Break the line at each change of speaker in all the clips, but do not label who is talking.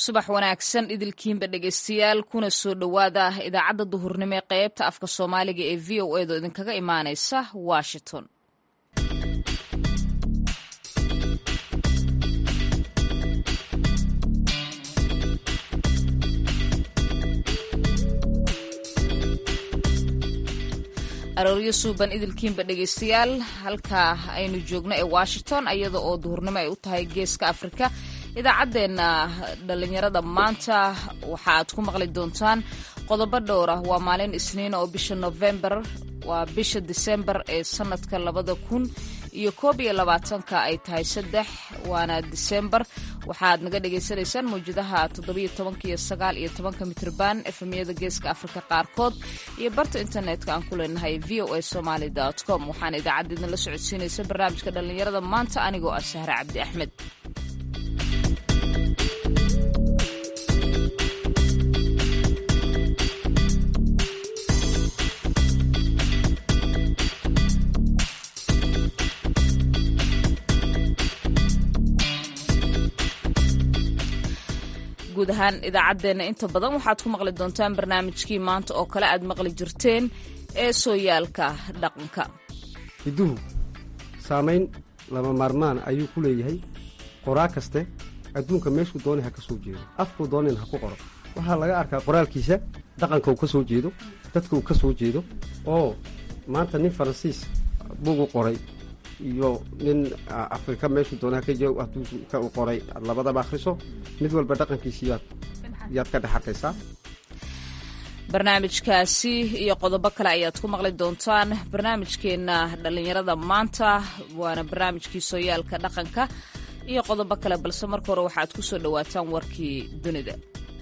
subax wanaagsan idilkiinba dhegeystayaal kuna soo dhowaada idaacadda duhurnimo ee qaybta afka soomaaliga ee v o edo idinkaga imaaneysa washington arooryo suuban idilkiinba dhegeystayaal halka aynu joogno ee washington iyada oo duhurnimo ay u tahay geeska afrika idaacaddeenna dhallinyarada maanta waxa aad ku maqli doontaan qodobo dhowr ah waa maalin isniin oo bisha novembar waa bisha disembar ee sanadka labada kun iyo koob iyo labaatanka ay tahay saddex waana disembar waxaad naga dhagaysanaysaan mawjadaha toddobiyo tobanka iyo sagaal iyo tobanka mitrban efemyada geeska afrika qaarkood iyo barta internetka aan ku leenahay v o a somaly com waxaana idaacadda idinla socodsiinaysa barnaamijka dhallinyarada maanta anigoo ah sahre cabdi axmed guud ahaan idaacaddeenna inta badan waxaad ku maqli doontaan barnaamijkii maanta oo kale aad maqli jirteen ee sooyaalka dhaqanka
hidduhu saamayn lama maarmaan ayuu ku leeyahay qoraa kaste adduunka meeshuu doonay ha ka soo jeedo afkuu doonayna ha ku qoro waxaa laga arkaa qoraalkiisa dhaqanka uu ka soo jeedo dadka uu ka soo jeedo oo maanta nin faransiis bugu qoray iyo nin afrika meeshuu doonaa ka joogo adduunka u qoray aad labadaba akhriso mid walba dhaqankiisi yaad yaad ka dhex arkaysaa
barnaamijkaasi iyo qodobo kale ayaad ku maqli doontaan barnaamijkeenna dhallinyarada maanta waana barnaamijkii sooyaalka dhaqanka iyo qodobo kale balse marka hore waxaad ku soo dhowaataan warkii dunida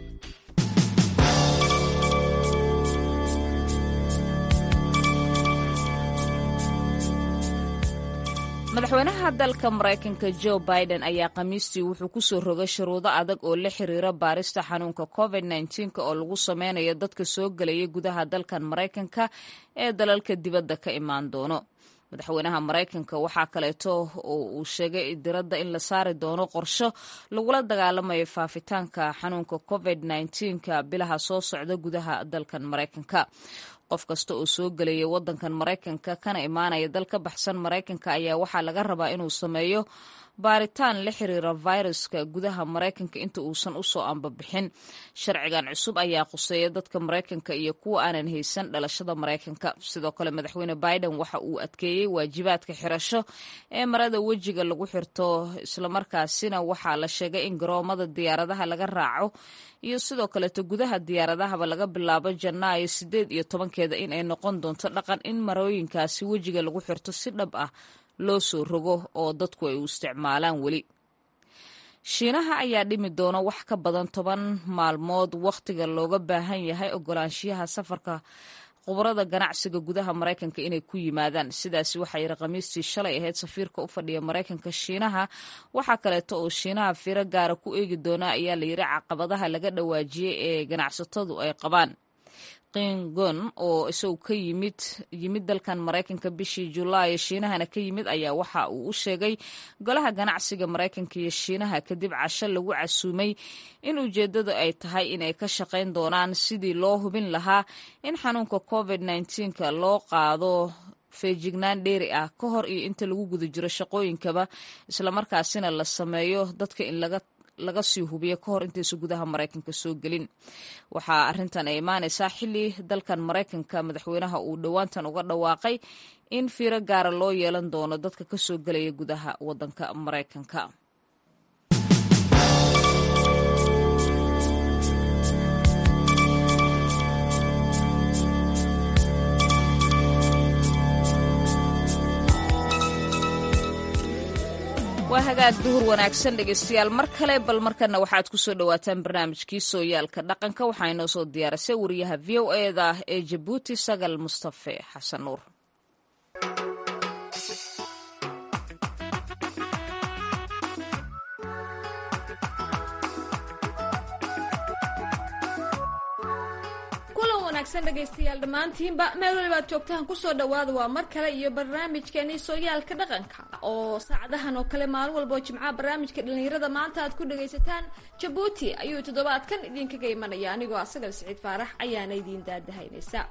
madaxweynaha dalka maraykanka jo biden ayaa khamiistii wuxuu ku soo rogay shuruudo adag oo la xiriira baarista xanuunka covid nka oo lagu sameynayo dadka soo gelaya gudaha dalkan maraykanka ee dalalka dibadda ka imaan doono madaxweynaha maraykanka waxaa kaleeto oo uu sheegay diradda in la saari doono qorsho lagula dagaalamayo faafitaanka xanuunka covid nka bilaha soo socda gudaha dalkan maraykanka qof kasta oo soo gelaya wadankan maraykanka kana imaanaya dal ka baxsan maraykanka ayaa waxaa laga rabaa inuu sameeyo baaritaan la xiriira viruska gudaha maraykanka inta uusan usoo ambabixin sharcigan cusub ayaa khuseeya dadka maraykanka iyo kuwa aanan haysan dhalashada maraykanka sidoo kale madaxweyne biden waxa uu adkeeyey waajibaadka xirasho ee marada wejiga lagu xirto islamarkaasina waxaa la sheegay in garoomada diyaaradaha laga raaco iyo sidoo kaleeto gudaha diyaaradahaba laga bilaabo janaayo sideed iyo tobankeeda in ay noqon doonto dhaqan in marooyinkaasi wejiga lagu xirto si dhab ah loo soo rogo oo dadku ay u isticmaalaan weli shiinaha ayaa dhimi doona wax ka badan toban maalmood wakhtiga looga baahan yahay ogolaanshiyaha safarka khubarada ganacsiga gudaha maraykanka inay ku yimaadaan sidaasi waxaa yidhi khamiistii shalay ahayd safiirka u fadhiya maraykanka shiinaha waxaa kaleeto oo shiinaha firo gaara ku eegi doona ayaa layidhi caqabadaha laga dhawaajiyey ee ganacsatadu ay qabaan qingon oo isagu ka yimid yimid dalkan maraykanka bishii julaay shiinahana ka yimid ayaa waxa uu u sheegay golaha ganacsiga maraykanka iyo shiinaha kadib casho lagu casuumay in ujeeddadu ay tahay inay ka shaqayn doonaan sidii loo hubin lahaa in xanuunka covid nka loo qaado feejignaan dheeri ah ka hor iyo inta lagu guda jiro shaqooyinkaba islamarkaasina la sameeyo dadka in laga laga sii hubiyo ka hor intaysa gudaha maraykanka soo gelin waxaa arrintan ay imaanaysaa xilli dalkan maraykanka madaxweynaha uu dhowaantan uga dhawaaqay in fiiro gaara loo yeelan doono dadka ka soo gelaya gudaha waddanka maraykanka waa hagaag duhur wanaagsan dhegeystayaal mar kale bal markana waxaad ku soo dhowaataan barnaamijkii sooyaalka dhaqanka waxaa inoo soo diyaarisay wariyaha v o eda ee jabuuti sagal mustafe xasan nuur
wanaagsan dhegaystayaal dhammaantiinba meel walibaad joogtaan kusoo dhawaada waa mar kale iyo barnaamijkeeni sooyaalka dhaqanka oo saacadahan oo kale maalin walboo jimcaha barnaamijka dhalinyarada maanta aad ku dhagaysataan jabuuti ayuu toddobaadkan idinkaga imanaya anigoo asagal siciid faarax ayaana idiin daadahaynaysa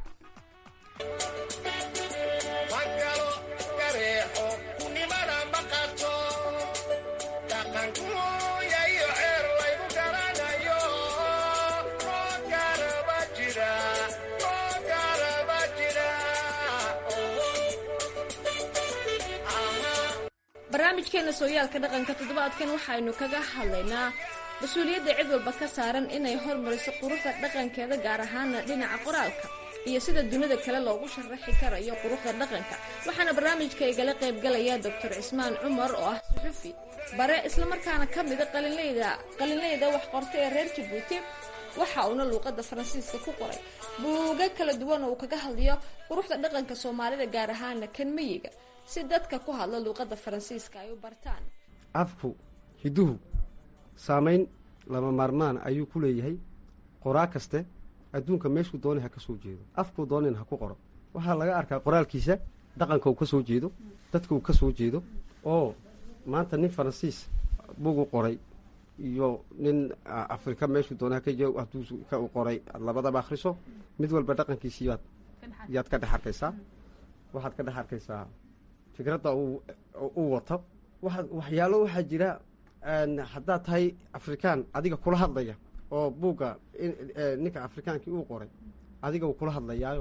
barnaamijkeena sooyaalka dhaqanka toddobaadkan waxaynu kaga hadlaynaa mas-uuliyadda cid walba ka saaran inay hormariso quruxda dhaqankeeda gaar ahaana dhinaca qoraalka iyo sida dunida kale loogu sharaxi karayo quruxda dhaqanka waxaana barnaamijka igala qaybgalaya doctor cismaan cumar oo ah suxufi bare islamarkaana ka mida qalinleyda qalinleyda wax qorta ee reer jabuuti waxa uuna luuqada faransiiska ku qoray buuga kala duwan oo uu kaga hadlayo quruxda dhaqanka soomaalida gaar ahaana kan mayiga si dadka ku hadla luuqada faransiiska ay u bartaan
afku hiduhu saamayn lama maarmaan ayuu ku leeyahay qoraa kaste adduunka meeshuu doonay ha ka soo jeedo afkuu doonayn ha ku qoro waxaa laga arkaa qoraalkiisa dhaqanka uu ka soo jeedo dadka uu ka soo jeedo oo maanta nin faransiis bugu qoray iyo nin afrika meeshuu doonay haka hadduu ka u qoray aad labadaba akhriso mid walba dhaqankiisi yaad yaad ka dhex arkaysaa waxaad ka dhex arkaysaa fikradda uu wato waa waxyaalo waxaa jira haddaad tahay afrikaan adiga kula hadlaya oo buugga ninka afrikaankii uu qoray adiga uu kula hadlayaayo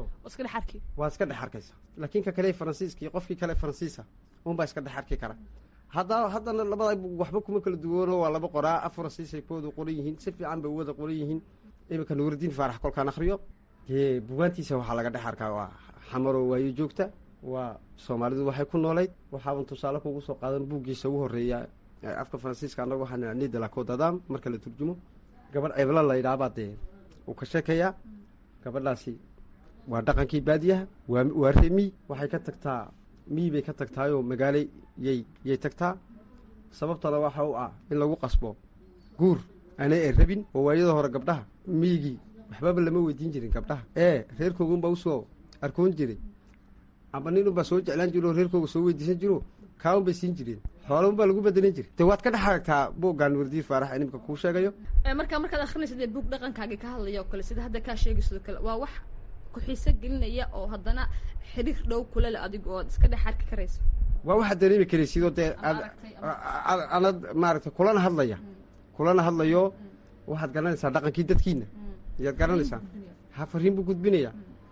waa iska dhex arkaysa laakiin ka kale faransiiskii qofkii kale faransiisa unbaa iska dhex arki kara hadda haddana labada waxba kuma kala duwano waa laba qoraa af faransiisay kuwada qoran yihiin si fiican bay wada qoran yihiin iminka nuuridiin faarax kolkaan akriyo dee bugaantiisa waxaa laga dhex arkaa waa xamaroo waayo joogta waa soomaalidu waxay ku noolayd waxaaban tusaale kugu soo qaadan buuggiisa ugu horreeya afka faransiiska annaga waxaa nidalacodadam marka la turjumo gabadh cebla la yidhaabaa dee uu ka sheekayaa gabadhaasi waa dhaqankii baadiyaha waa waa remi waxay ka tagtaa miyi bay ka tagtaayoo magaalo yay yay tagtaa sababtana waxa u ah in lagu qasbo guur aanay ay rabin oo waayada hore gabdhaha miyigii waxbaba lama weydiin jirin gabdhaha ee reerkoogunbaa usoo arkoon jiray amba nin unbaa soo jeclaan jiro oo reerkooga soo weydiisan jiro kaaun bay siin jireen xoola unbaa lagu bedelin jiray de waad ka dhex aragtaa buuggaan wardiin faarax ee nimka kuu sheegayo
marka markaad akrinaysa dee buug dhaqankaagii ka hadlaya oo kale sida hadda kaa sheegayso kale waa wax ku-xiiso gelinaya oo haddana xiriir dhow kule le adigu ood iska dhex arki karayso
waa waxaad dareemi karaysidoo dee anad maaragtay kulana hadlaya kulana hadlayo waxaad garanaysaa dhaqankii dadkiina ayaad garanaysaa ha fariin buu gudbinaya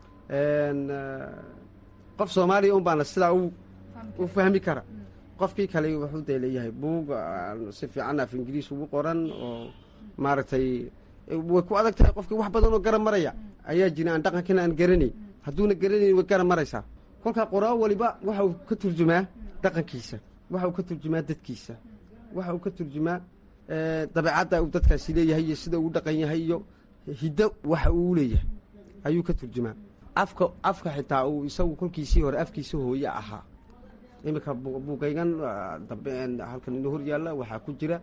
qof soomaaliya un baana sidaa u fahmi kara qofkii kale wuxuu dee leeyahay buug si fiican af ingiriis ugu qoran oo maaragtay way ku adag tahay qofkii wax badan oo garan maraya ayaa jira aan dhaqankina aan garanayn hadduuna garanayn way garan maraysaa kolkaa qoraa waliba waxa uu ka turjumaa dhaqankiisa waxa uu ka turjumaa dadkiisa waxa uu ka turjumaa dabeecadda uu dadkaasi leeyahay iyo sida uu dhaqan yahay iyo hiddo waxa uu leeyahay ayuu ka turjumaa afka afka xitaa uu isagu kolkiisii hore afkiisa hooye ahaa iminka buugaygan dambe halkan inoo hor yaalla waxaa ku jira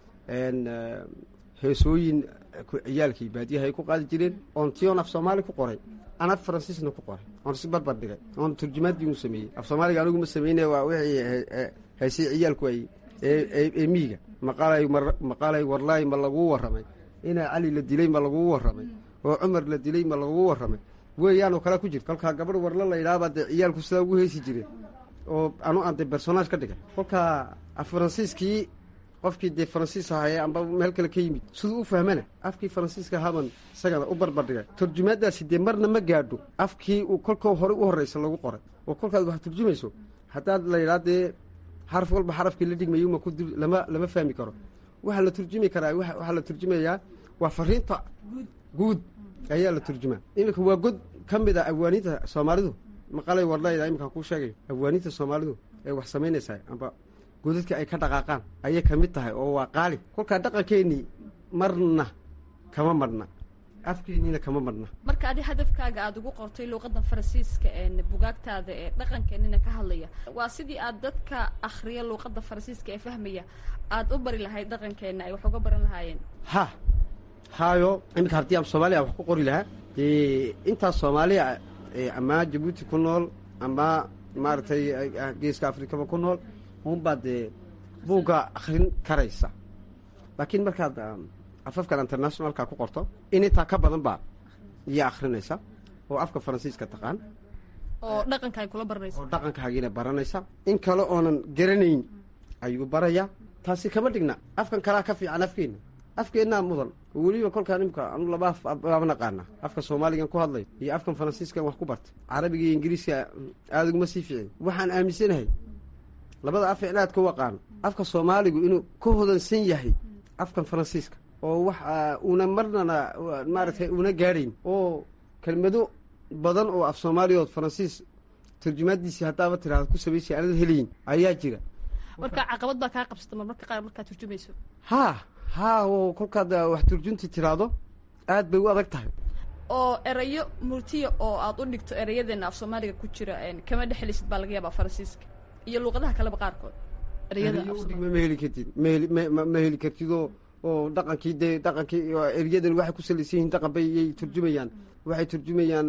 heesooyin ciyaalkii baadiyaha ay ku qaadi jireen oon tion af soomaali ku qoray aan af faransiisna ku qoray oon si barbar dhigay oon turjumaadii u sameeyey af soomaaliga anigu ma sameyne waa wixii heesay ciyaalku ay ee miiga maqaalay maqaalay warlaay ma laguu warramay inaa cali la dilay ma laguu warramay oo cumar la dilay ma laguu warramay weeyaanoo kale ku jirta kolkaa gabadh warla la yidhahabaa dee ciyaalku sidaa ugu heesi jireen oo anu aan dee personaage ka dhigay kolkaa af faransiiskii qofkii dee faransiis ahaye amba meel kale ka yimid siduu u fahmana afkii faransiiska haban isagana u barbardhigay turjumaadaasi dee marna ma gaadho afkii uu kolkoo hore u horreysa lagu qoray oo kolkaad wax turjumayso haddaad la yidhaha dee xaraf walba xarafkii la dhigmayo ma ku lama lama fahmi karo waxaa la turjumi karaa waxaa la turjumayaa waa fariinta guud ayaa la turjumaa iminka waa god ka mid a awaaninta soomaalidu maqalay warlayda iminka kuu sheegayo awaaninta soomaalidu ee wax samaynaysaa amba godadka ay ka dhaqaaqaan ayay ka mid tahay oo waa qaali kolkaa dhaqankeennii marna kama madhna afkeenniina kama madhna
marka adi hadafkaaga aada ugu qortay luuqadda faransiiska ee bugaagtaada ee dhaqankeenina ka hadlaya waa sidii aad dadka akhriya luuqadda faransiiska ee fahmaya aada u bari lahayd dhaqankeenna ay wax uga baran lahaayeen
ha haayo iminka haddii aan soomaaliya wax ku qori lahaa dee intaas soomaaliya ama jabuuti ku nool ama maaragtay geeska afrikaba ku nool uunbaa dee buugga akrin karaysa laakiin markaad afafkan internationalka ku qorto in intaa ka badan baa iyo akrinaysa oo afka faransiiska taqaan
oo dhaqanka ay kula baranaysa
oo dhaqankaagiina baranaysa in kale oonan garanayn ayuu barayaa taasi kama dhigna afkan kalaa ka fiican afkeenna afkeennaa mudan oo weliba kolkaan imka anu laba af baaba naqaana afka soomaaligan ku hadlay iyo afkan faransiiskan wax ku bartay carabiga iyo ingiriiska aada uguma sii ficin waxaan aaminsanahay labada af in aad ku aqaano afka soomaaligu inuu ka hodansan yahay afkan faransiiska oo wax una marnana maaragtay una gaadhayn oo kelmado badan oo af soomaaliya ood faransiis turjumaadiisii haddaaba tiraada ku samaysay aanad helayin ayaa jira
marka caqabad baa kaa qabsata marmarka qaar markaad turjumayso
haa haa oo kolkaad wax turjunti tiraahdo aad bay u adag tahay
oo erayo murtiya oo aad u dhigto erayadeena af soomaaliga ku jira kama dhexelisid baa laga yaabaa faransiiska iyo luuqadaha kaleba qaarkood ereyada
udhigma ma heli kartid maheli ma ma heli kartid oo oo dhaqankii dee dhaqankii eryadan waxay ku salaysan yihiin dhaqan bay yay turjumayaan waxay turjumayaan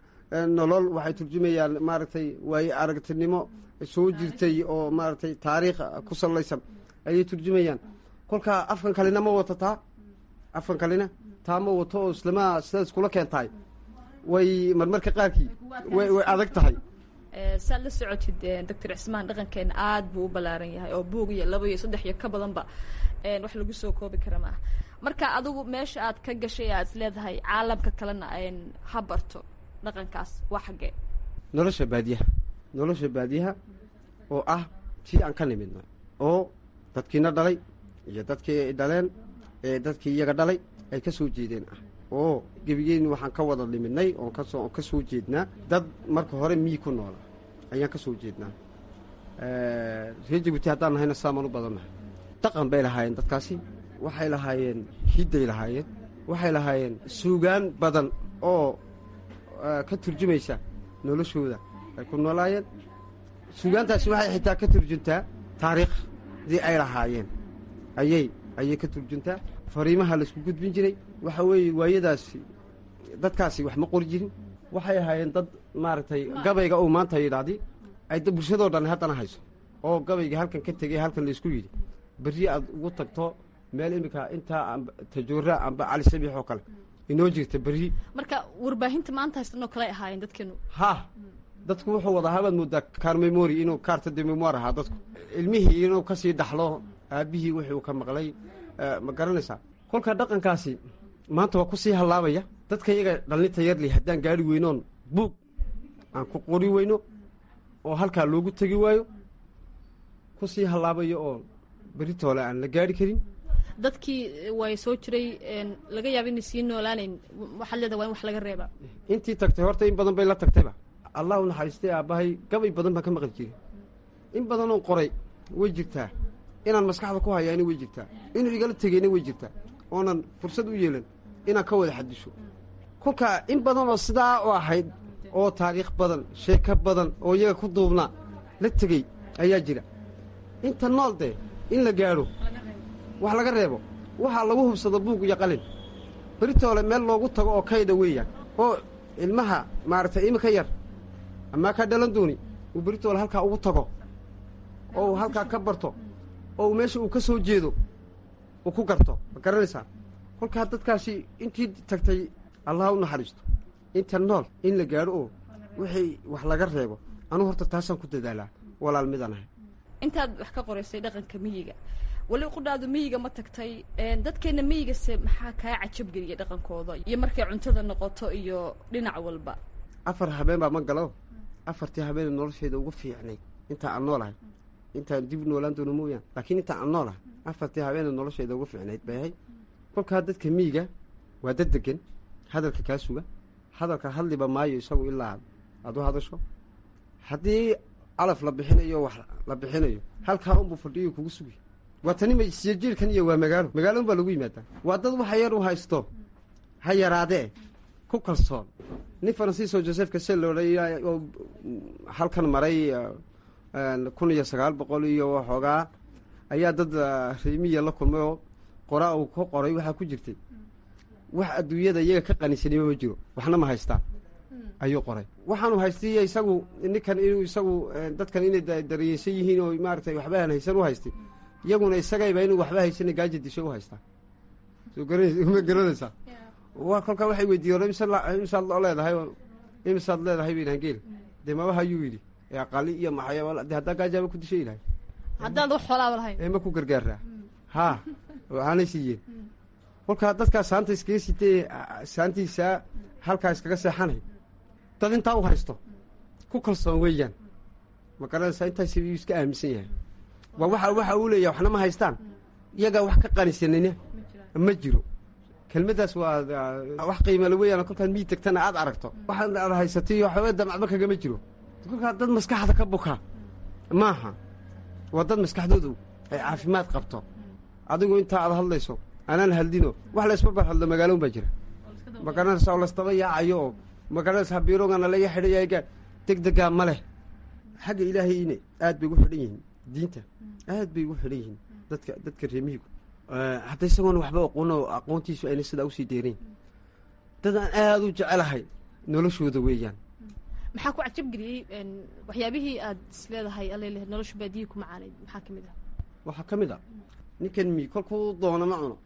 nolol waxay turjumayaan maaragtay waaye aragtinimo soo jirtay oo maaragtay taariikh ku salaysan ayay turjumayaan kolkaa afkan kalena ma wato taa afkan kalena taa ma wato oo islama sidaas kula keentahay way marmarka qaarkii way way adag tahay
saad la socotid doctor cismaan dhaqankeena aada buu u ballaaran yahay oo buug iyo laba iyo saddex iyo ka badanba wax lagu soo koobi kara maaha marka adigu meesha aad ka gashay aad is leedahay caalamka kalena ha barto dhaqankaas waa xaggee
nolosha baadiyaha nolosha baadiyaha oo ah tii aan ka nimidna oo dadkiina dhalay iyo dadkii dhaleen ee dadkii iyaga dhalay ay ka soo jeedeen ah oo gebigeyni waxaan ka wada nimidnay oon kasoo ka soo jeednaa dad marka hore miyi ku noola ayaan ka soo jeednaa reer jabuuti haddaan nahayna saamaan u badannahay dhaqan bay lahaayeen dadkaasi waxay lahaayeen hidday lahaayeen waxay lahaayeen suugaan badan oo ka turjumaysa noloshooda ay ku noolaayeen suugaantaasi waxay xitaa ka turjuntaa taariikhdii ay lahaayeen ayay ayay ka turjuntaa fariimaha laisku gudbin jiray waxa weeye waayadaasi dadkaasi wax ma qori jirin waxay ahaayeen dad maaragtay gabayga uu maanta yidhaahdi ay bulshadoo dhan haddana hayso oo gabayga halkan ka tegay halkan laysku yidhi berri aad ugu tagto meel iminka intaa amba tajoora amba cali sabiix oo kale inoo jirta berri
marka warbaahinta maanta haystanoo kale ahaayeen dadkeenu
ha dadku wuxuu wada habaad moodaa kaar memori inuu kaarta de memoir ahaa dadku ilmihii inuu kasii dhaxlo aabbihii wixii uu ka maqlay ma garanaysaa kolka dhaqankaasi maanta waa kusii hallaabaya dadka iyaga dhallinta yarli haddaan gaari weynoon buug aan ku qori weyno oo halkaa loogu tegi waayo kusii hallaabayo oo beritoole aan la gaari karin
dadkii way soo jiray laga yaaba inay sii noolaanayn waxaad leedahay waa in wax laga reebaa
intii tagtay horta in badan bay la tagtayba allah u naxariistay aabbahay gabay badan baan ka maqli jiray in badanoo qoray way jirtaa inaan maskaxda ku hayaana way jirtaa inuu igala tegeyna way jirtaa oonan fursad u yeelan inaan ka wada xadisho kolkaa in badan oo sidaa u ahayd oo taariikh badan sheeko badan oo iyaga ku duubnaa la tegey ayaa jira inta nool dee in la gaadho wax laga reebo waxaa lagu hubsado buug iyo qalin beritoole meel loogu tago oo kayda weeyaan oo ilmaha maaragtay iminka yar amaa kaa dhalan dooni uu beritoole halkaa ugu tago oo uu halkaa ka barto oo meesha uu ka soo jeedo uu ku garto ma garanaysaa kolkaa dadkaasi intii tagtay allah u naxariisto inta nool in la gaadho oo wixii wax laga reebo anuu horta taasaan ku dadaalaa walaal midaan ahay
intaad wax ka qoraysay dhaqanka miyiga weli qudhaadu miyiga ma tagtay dadkeena miyigase maxaa kaa cajabgeliya dhaqankooda iyo markay cuntada noqoto iyo dhinac walba
afar habeen baa ma galo afartii habeen noloshayda ugu fiicnay intaa aan noolahay intaan dib noolaan doono mooyaan laakiin intaa aan noolahay afartii habeen noloshayda ugu fiicnayd bay ahay kolkaa dadka miyiga waa dad degan hadalka kaa suga hadalka hadliba maayo isagu ilaa aad u hadasho haddii calaf la bixinayo wax la bixinayo halkaa unbuu fadhiyo kugu sugi waa tani masiyajiirkan iyo waa magaalo magaalo un baa lagu yimaadaa waa dad waxa yar u haysto ha yaraadee ku kalsoon nin faransiiso joseph casel loodhay oo halkan maray kun iyo sagaal boqol iyo waxoogaa ayaa dad reemiya la kulmay oo qoraa uu ka qoray waxaa ku jirtay wax adduunyada iyaga ka qanisanima ma jiro waxna ma haystaan ayuu qoray waxaanu haystiy isagu ninkan inuu isagu dadkan inay daryeesan yihiin oo maaratay waxba aan haysan u haystay iyaguna isagayba inuu waxba haysana gaaja disho u haystaa soo ma garanaysaa wa kolkaa waxay weydiiyen imisaad loo leedahay imisaad leedahay baynaan geel dee mabaha ayuu yidhi aqali iyo maxay de haddaa gaajaaba ku dishay ilahay
haddaan wax xoolaaba lahayn
ee ma ku gargaaraa haa aanay siiyeen kolkaa dadkaa saanta iskaga sitee saantiisaa halkaa iskaga seexanay dad intaa u haysto ku kalsoon weeyaan ma garanaysaa intaas yuu iska aaminsan yahay waa waxa waxa uu leeyahay waxna ma haystaan iyagaa wax ka qanisanina ma jiro kelmaddaas waa wax qiimala weeyaan kolkaan mii tegtana aad aragto waxaan aad haysatay waxba damacba kagama jiro kolkaa dad maskaxda ka bukaa maaha waa dad maskaxdoodu ay caafimaad qabto adigu intaa aad hadlayso anaan hadlino wax laysbarbar hadlo magaaloon baa jira ma garanaysa oo laystaba yaacayo oo ma garanaysaa biirogana laga xidhayaga deg degaa ma leh xagga ilaahayna aad bay ugu xidhan yihiin diinta aad bay ugu xidhan yihiin dadka dadka reemihigu hadda isagoona waxba aqoon oo aqoontiisu ayna sidaa usii dheerayn dad aan aada u jecelahay noloshooda weeyaan
maxaa ku cajabgeliyey waxyaabihii aad is leedahay alele nolosha baadiyii ku macaanayd maxaa ka mid ah
waxaa ka mid a ninkan mi kolkuu doono ma cuno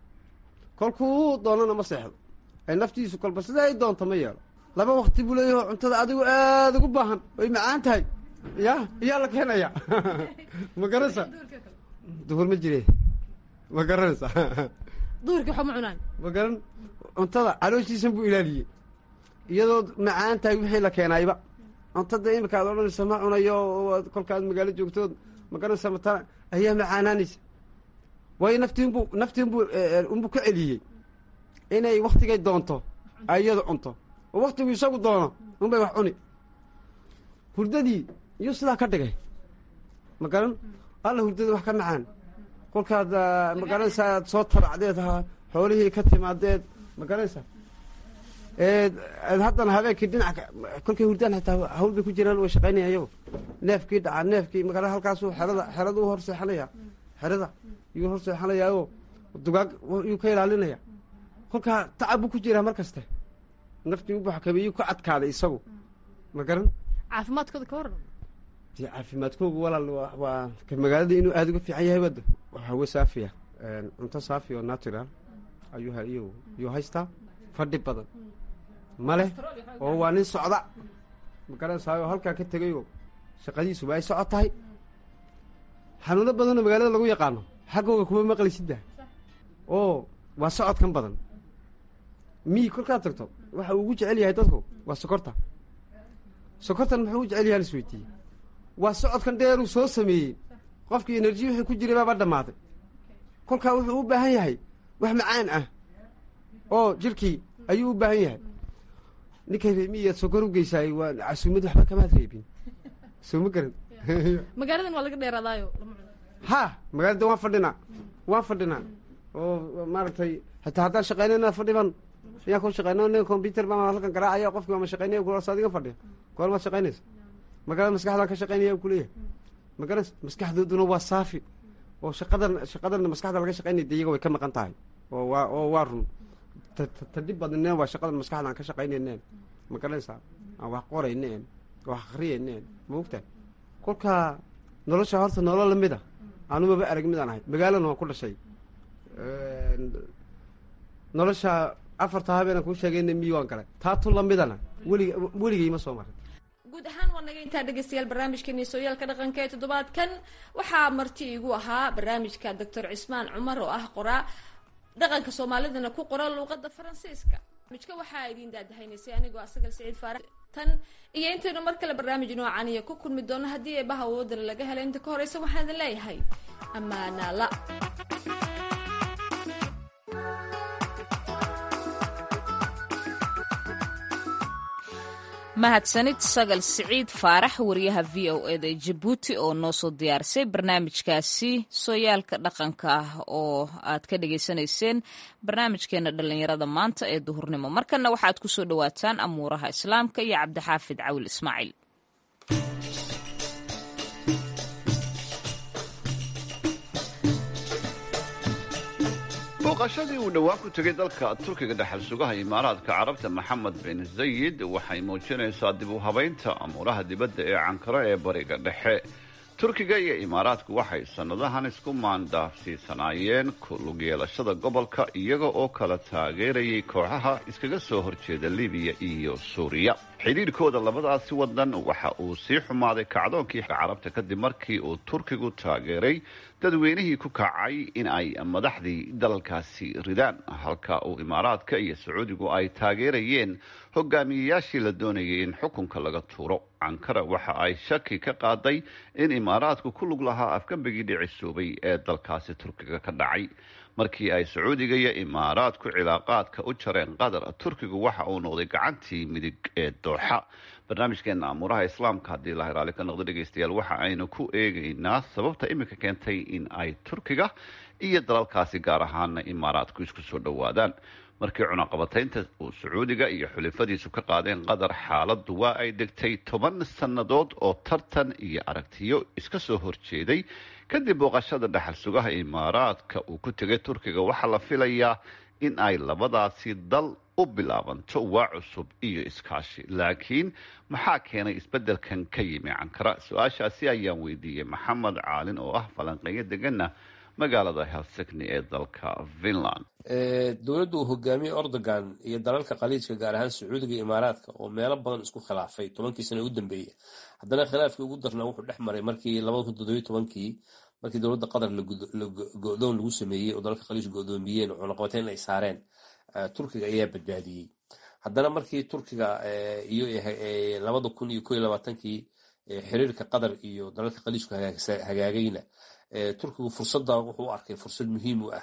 kolkuu doonana ma seexdo ay naftiisu kolba sida ay doonto ma yeelo laba wakti buu leeyaho cuntada adigu aada ugu baahan way macaan tahay ya iyaa la keenaya ma garanaysaa duhur ma jire ma garanaysaa
duhurkii waxba ma cunaan
ma garan cuntada calooshiisan buu ilaaliyey iyadoo macaan tahay wixii la keenayba cuntada imika ad odhanaysa ma cunayo kolkaad magaalo joogtood ma garanaysa matana ayaa macaanaanaysa waayo naftiinbuu naftiinbuu unbuu ka celiyey inay waktigay doonto ay iyadu cunto oo waktigu isagu doono unbay wax cuni hurdadii iyuu sidaa ka dhigay ma garan alla hurdadii wax ka macaan kolkaad ma garanaysaa aad soo tabacdeed xoolihii ka timaadeed ma garanaysaa haddana habeenkii dhinac kolkay hurdaan hataa hawl bay ku jiraan way shaqaynaya iyago neefkii dhacaa neefkii magara halkaasuu xerada xerada u hor seexanaya xerada yuu hor seexanayaao dugaag yuu ka ilaalinaya kolkaa tacab buu ku jiraa mar kaste naftii u buxkabeeyuu ka cadkaaday isagu ma garan
caafimaadkooda ka waran
dee caafimaadkoogu walaal waa magaalada inuu aada uga fiican yahay bada hawe saafiya cunto saafi oo natural ayuu ayuu yuu haystaa fadhi badan ma leh oo waa nin socda ma garanaysaay oo halkaa ka tegayoo shaqadiisuba ay socod tahay xanuuno badanoo magaalada lagu yaqaano xaggooga kuma maqlaysidda oo waa socodkan badan mii kolkaad tagto waxa uu ugu jecel yahay dadku waa sokorta sokortan muxuu u jecel yahay lasweydiiyey waa socodkan dheeruu soo sameeyey qofkii enerji wixii ku jiray baaba dhammaaday kolkaa wuxuu u baahan yahay wax macaan ah oo jirkii ayuu u baahan yahay ninkay reemiyaad sokor u geysaay waa casuumad waxba kamaad reebin soo ma garan
magaaladan waa laga dheeraadaayo
ha magaalada waan fadhinaa waan fadhinaa oo maaragtay hataa haddaan shaqaynayna fadhiban ayaan ku shaqeyna nin combyuter baan halkan garaacaya qofki waama shaqeynaya kulaas adiga fadhiya goor maad shaqaynaysa magaalada maskaxdaan ka shaqaynaya u kuleeyahay magaras maskaxdooduna waa saafi oo shaqadan shaqadan maskaxda laga shaqaynaya de iyaga way ka maqan tahay oo waa oo waa run tadhib badneen waa shaqadan maskaxda aan ka shaqaynayneen ma garanaysaa aan wax qorayneen wax akriyayneen ma ogtahay kolkaa nolosha horta nolol lamid a anumaba arag midaan ahay magaalana waan ku dhashay nolosha afarta habeenaan kuu sheegayna miyi waan galay taa tu lamidana welig weligay ma soo marin
guud ahaan waa naga intaa dhegeystayaal barnaamijkeeni sooyaalka dhaqanka ee toddobaadkan waxaa marti iigu ahaa barnaamijka doctor cismaan cumar oo ah qoraa dhaqanka soomaalidana ku qora luuqada faransiiska barnaamijka waxaa idiin daadahaynaysay anigoo asagal siciid faarax tan iyo intaynu mar kale barnaamij noocan iyo ku kulmi doono haddii eebaha awoodana laga helo inta ka horeysa waxaan idin leeyahay ammaanaala
mahadsanid sagal siciid faarax wariyaha v o eda jabuuti oo noo soo diyaarisay barnaamijkaasi sooyaalka dhaqanka ah oo aad ka dhagaysanayseen barnaamijkeena dhallinyarada maanta ee duhurnimo markanna waxaad ku soo dhowaataan amuuraha islaamka iyo cabdixaafid cawil ismaaciil
booqashadii uu dhowaan ku tegay dalka turkiga dhexal sugaha imaaraadka carabta maxamed bin zayid waxay muujinaysaa dib u habaynta amuuraha dibadda ee cankaro ee bariga dhexe turkiga iyo imaaraadku waxay sannadahan isku maandaafsiisanaayeen kulug yeelashada gobolka iyaga oo kala taageerayay kooxaha iskaga soo horjeeda libiya iyo suuriya xidhiirhkooda labadaasi wadan waxa uu sii xumaaday kacdoonkii carabta kadib markii uu turkigu taageeray dadweynihii ku kacay in ay madaxdii dalalkaasi ridaan halka uu imaaraadka iyo sacuudigu ay taageerayeen hogaamiyeyaashii la doonayay in xukunka laga tuuro cankara waxa ay shaki ka qaaday in imaaraadku ku lug lahaa afgambigii dhicisuubay ee dalkaasi turkiga ka dhacay markii ay sacuudiga iyo imaaraadku cilaaqaadka u jareen qatar turkigu waxa uu noqday gacantii midig ee dooxa barnaamijkeena amuuraha islaamka haddii ilahay raalli ka noqdo dhegaystayaal waxa aynu ku eegaynaa sababta iminka keentay in ay turkiga iyo dalalkaasi gaar ahaana imaaraadku isku soo dhowaadaan markii cunaqabataynta uu sacuudiga iyo xulifadiisu ka qaadeen qatar xaaladdu waa ay degtay toban sannadood oo tartan iyo aragtiyo iska soo horjeeday kadib booqashada dhexal sugaha imaaraadka uu ku tegay turkiga waxaa la filayaa in ay labadaasi dal u bilaabanto waa cusub iyo iskaashi laakiin maxaa keenay isbeddelkan ka yimi cankara su-aashaasi ayaan weydiiyey maxamed caalin oo ah falanqeeyo degana magaalada helsigni ee dalka finland
dowladda uu hogaamiyey ordogan iyo dalalka khaliijka gaar ahaan sacuudiga iyo imaaraadka oo meelo badan isku khilaafay tobankii sano u dambeeyey haddana khilaafkii ugu darnaa wuxuu dhex maray markii labada kun toddobiyo tobankii markii dowladda qatar go-doon lagu sameeyey oo dalalka khaliij go-doomiyeen oo cunaqabateyn ay saareen turkiga ayaa badbaadiyey haddana markii turkiga iyo labada kun iyo ko iyo labaatankii xiriirka qatar iyo dalalka khaliijku hagaagayna turkigu fursadda wuxuu u arkay fursad muhiim u ah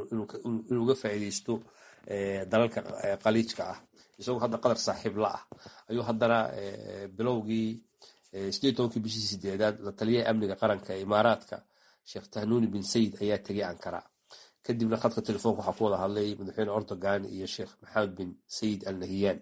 inuu uga faa'iideysto dalalka khaliijka ah isagoo hadda qatar saaxiib la ah ayuu haddana bilowgii sideed tobankii bishii sideedaad la taliyaha amniga qaranka ee imaaraadka sheekh tahnuuni bin sayid ayaa tegay ankara kadibna khadka telefoonka waxaa ku wada hadlay madaxweyne ordogan iyo sheekh maxamed bin sayid al nahiyaan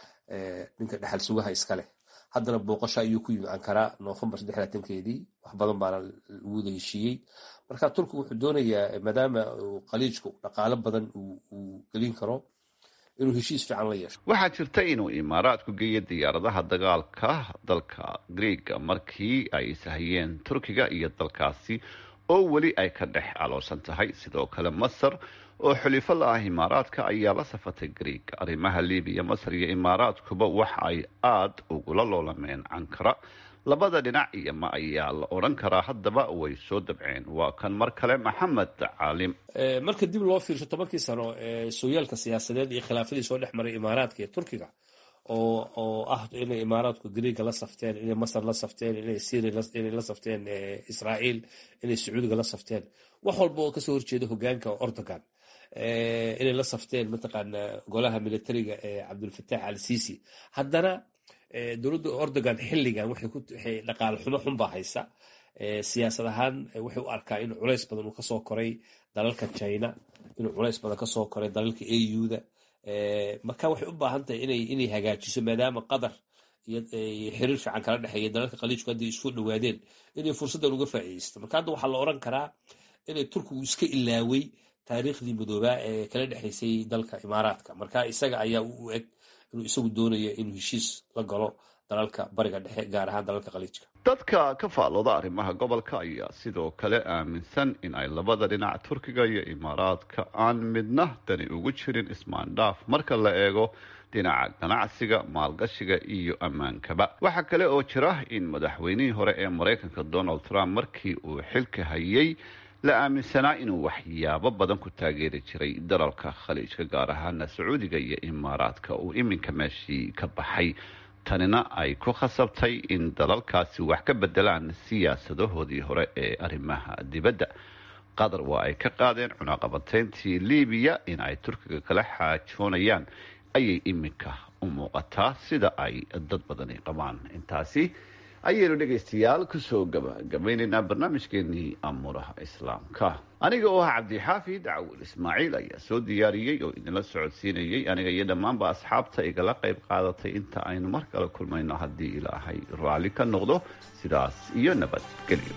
ninka dhexal sugaha iska leh haddana booqasho ayuu ku yimi ankara noofembar keedii wax badan baana lagu wada heshiiyey marka turkiga wuxuu doonayaa maadaama khaliijku dhaqaalo badan uu gelin karo inuu heshiis fiican la yeesho
waxaa jirta inuu imaaraadku geeyo diyaaradaha dagaalka dalka greega markii ay sahayeen turkiga iyo dalkaasi oo weli ay ka dhex aloosan tahay sidoo kale masar oo xulifo la ah imaaraadka ayaa la safatay greeg arrimaha libiya masar iyo imaaraadkuba waxa ay aada ugula loolameen cankara labada dhinac iyo ma ayaa la odhan karaa haddaba way soo dabceen waa kan mar kale maxamed caalim
marka dib loo fiirsho tobankii sano ee sooyaalka siyaasadeed iyo khilaafadii soo dhex maray imaaraadka iyo turkiga oo oo ah inay imaaraadku greega la safteen inay masar la safteen inay syria inay la safteen israa'iil inay sacuudiga la safteen wax walba oo kasoo horjeeda hogaanka ordogan inay la safteen mataqaana golaha militariga ee cabdulfataax al sisi haddana dowladda ordogan xilligan waxay dhaqaale xumo xunbaa haysa siyaasad ahaan waxay u arkaa in culays badan uu kasoo koray dalalka china inuu culays badan kasoo koray dalalka auda marka waxay u baahan tahay inay hagaajiso maadaama qatar iyo xiriir fiican kala dhexeeya dalalka khaliijku haddii isku dhowaadeen inay fursaddan uga faa'iideysto marka hadda waxaa la oran karaa inay turkigu iska ilaaway taariikhdii madoobaa ee kala dhexaysay dalka imaaraadka marka isaga ayaa u eg inuu isagu doonayo inuu heshiis la galo dalalka bariga dhexe gaar ahaan dalalka khaliijka
dadka ka faallooda arrimaha gobolka ayaa sidoo kale aaminsan in ay labada dhinac turkiga iyo imaaraadka aan midna dani ugu jirin ismaandhaaf marka la eego dhinaca ganacsiga maalgashiga iyo ammaankaba waxaa kale oo jira in madaxweynihii hore ee maraykanka donald trump markii uu xilka hayay la aaminsanaa inuu waxyaabo badan ku taageeri jiray dalalka khaliijka gaar ahaana sacuudiga iyo imaaraadka uu iminka meeshii ka baxay tanina ay ku khasabtay in dalalkaasi wax ka bedelaan siyaasadahoodii hore ee arrimaha dibadda qatar waa ay ka qaadeen cunaqabateyntii libiya in ay turkiga kala xaajoonayaan ayay iminka u muuqataa sida ay dad badani qabaan intaasi ayaynu dhegaystayaal kusoo gabagabaynaynaa barnaamijkeenii amuuraha islaamka aniga oo ah cabdixaafid cawil ismaaciil ayaa soo diyaariyey oo idinla socodsiinayey aniga iyo dhammaanba asxaabta igala qayb qaadatay inta aynu mar kale kulmayno haddii ilaahay raalli ka noqdo sidaas iyo nabadgelyo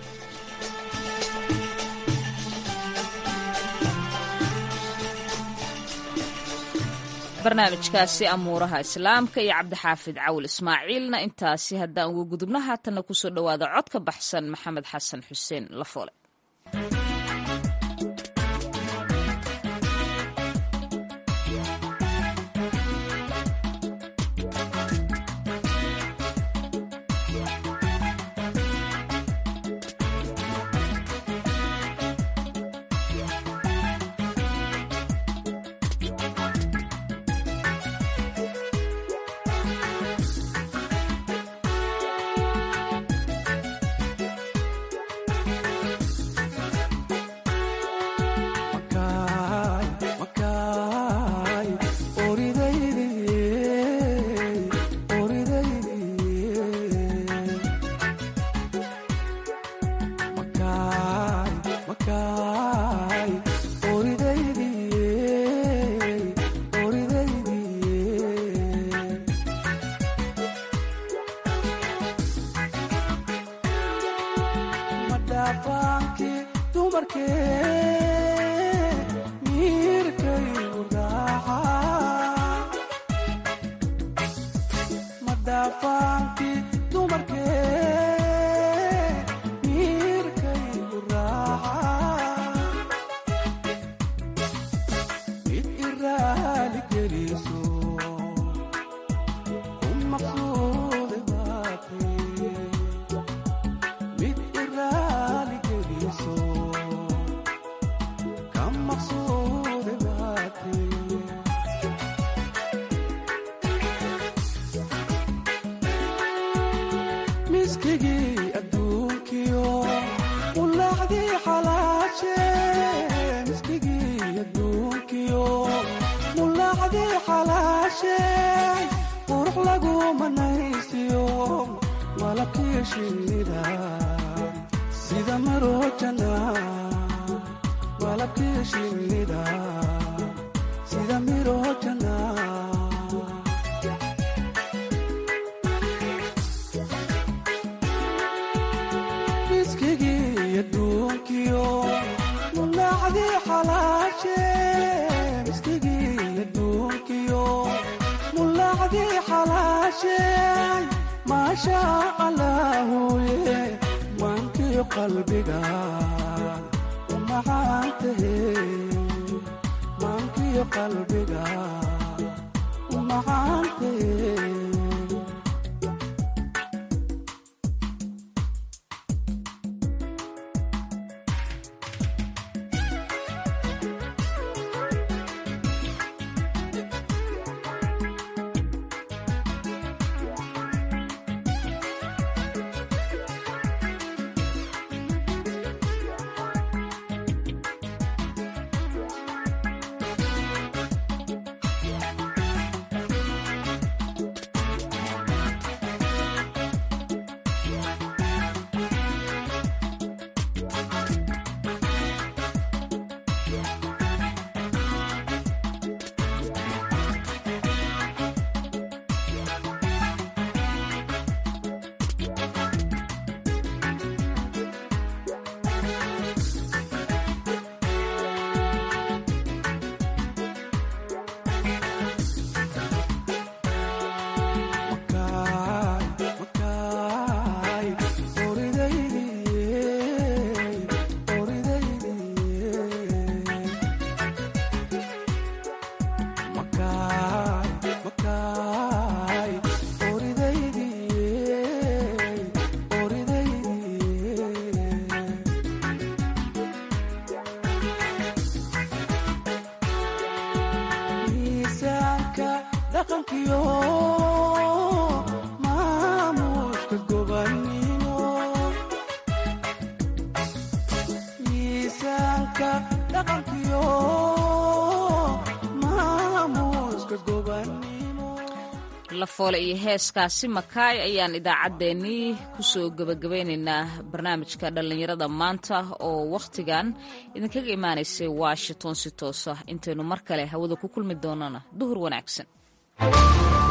barnaamijkaasi amuuraha islaamka iyo cabdixaafid cawil ismaaciilna intaasi haddaan uga gudubno haatanna kusoo dhowaada cod ka baxsan maxamed xasan xuseen lafoole lafoole iyo heeskaasi makaay ayaan idaacaddeenii kusoo gebagabaynaynaa barnaamijka dhallinyarada maanta oo wakhtigan idinkaga imaanaysay washington si toos ah intaynu mar kale hawada ku kulmi doonana duhur wanaagsan